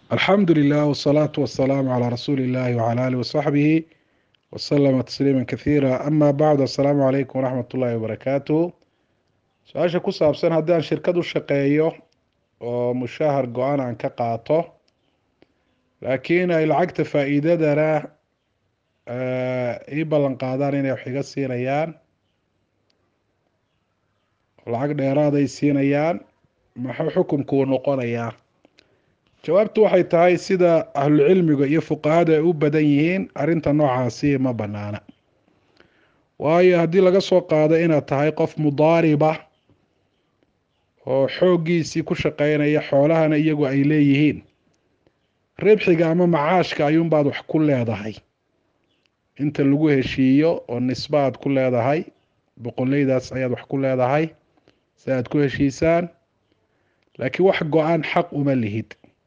alxamdu lilah wsalaatu wasalaamu calaa rasuuli illahi wcala alihi wasaxbihi wasalama tasliima kathiira ama bacd assalaamu calaykum waraxmat ullahi wabarakaatuh su-aasha ku saabsan haddii aan shirkad u shaqeeyo oo mushahar go-aan aan ka qaato laakiin ay lacagta faa-iidadana ii ballan qaadaan inay wax iga siinayaan lacag dheeraaday siinayaan maxuu xukumkuu noqonayaa jawaabtu waxay tahay sida ahlucilmiga iyo fuqahada ay u badan yihiin arrinta noocaasi ma banaana waayo haddii laga soo qaado inaad tahay qof mudaariba oo xooggiisii ku shaqeynaya xoolahana iyagu ay leeyihiin ribxiga ama macaashka ayuunbaad wax ku leedahay inta lagu heshiiyo oo nisba aad ku leedahay boqoleydaas ayaad wax ku leedahay si aad ku heshiisaan laakiin wax go-aan xaq uma lihid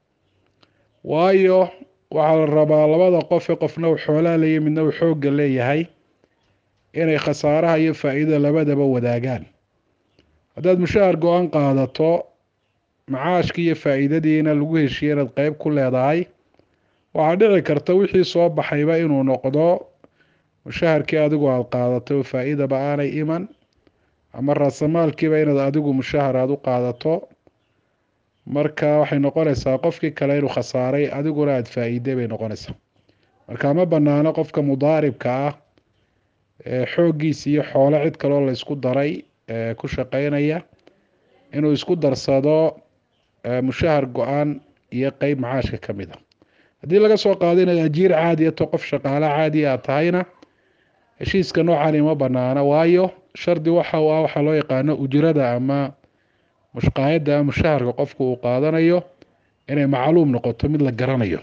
waayo waxaa la rabaa labada qofe qofna uu xoolaha leeyahy midna uu xoogga leeyahay inay khasaaraha iyo faa-iidada labadaba wadaagaan haddaad mushahar go-aan qaadato macaashki iyo faa-iidadiina lagu heshiiye inaad qeyb ku leedahay waxaa dhici karta wixii soo baxayba inuu noqdo mushaharkii adigu aada qaadato oo faa-iidaba aanay iman ama raasamaalkiiba inaad adigu mushahar aada u qaadato marka waxay noqonaysaa qofkii kale inuu khasaaray adiguna aada faa-iiday bay noqonaysaa marka ma banaano qofka mudaaribka ah ee xooggiisa iyo xoolo cid kaloo la isku daray ee ku shaqeynaya inuu isku darsado mushahar go-aan iyo qeyb macaashka ka mid a haddii laga soo qaado inaad ajiir caadiya to qof shaqaala caadiya aad tahayna heshiiska noocani ma banaana waayo shardi waxa u ah waxaa loo yaqaano ujrada ama mushqaayadda ama mushaharka qofku uu qaadanayo inay macluum noqoto mid la garanayo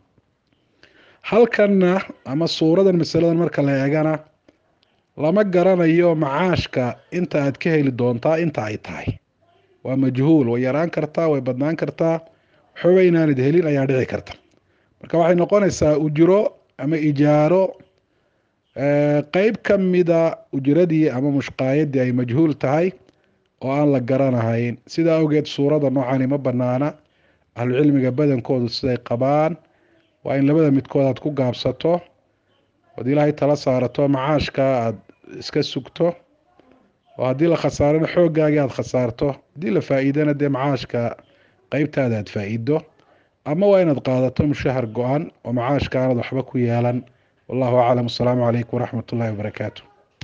halkanna ama suuradan masaladan marka la eegana lama garanayo macaashka inta aad ka heli doontaa inta ay tahay waa majhuul way yaraan kartaa way badnaan kartaa waxooba inaanad helin ayaa dhici karta marka waxay noqonaysaa ujro ama ijaaro qeyb ka mida ujradii ama mushqaayadii ay majhuul tahay oo aan la garanahayn sidaa awgeed suurada noocani ma banaana ahlucilmiga badankoodu siday qabaan waa in labada midkood aad ku gaabsato ood ilaahay tala saarato macaashka aada iska sugto oo haddii la khasaarana xooggaagii aada khasaarto haddii la faa-iidana dee macaashka qeybtaada aad faa-iido ama waa inaad qaadato mushahar go-an oo macaashka aanad waxba ku yeelan wallahu aclam asalaamu calaykum waraxmat ullahi wabarakaatu